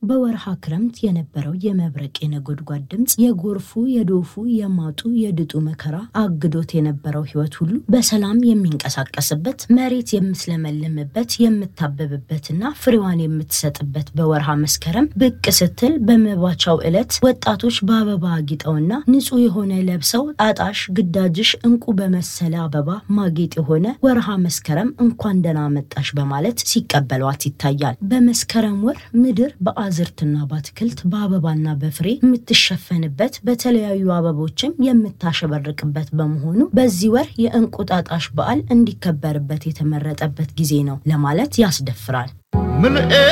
በወርሃ ክረምት የነበረው የመብረቅ የነጎድጓድ ድምፅ፣ የጎርፉ፣ የዶፉ፣ የማጡ፣ የድጡ መከራ አግዶት የነበረው ሕይወት ሁሉ በሰላም የሚንቀሳቀስበት መሬት የምትለመልምበት የምታበብበትና ፍሬዋን የምትሰጥበት በወርሃ መስከረም ብቅ ስትል በመባቻው ዕለት ወጣቶች በአበባ አጊጠውና ንጹሕ የሆነ ለብሰው ጣጣሽ ግዳጅሽ እንቁ በመሰለ አበባ ማጌጥ የሆነ ወርሃ መስከረም እንኳን ደህና መጣሽ በማለት ሲቀበሏት ይታያል። በመስከረም ወር ምድር በአዝርትና በአትክልት በአበባና በፍሬ የምትሸፈንበት በተለያዩ አበቦችም የምታሸበርቅበት በመሆኑ በዚህ ወር የእንቁጣጣሽ በዓል እንዲከበርበት የተመረጠበት ጊዜ ነው ለማለት ያስደፍራል።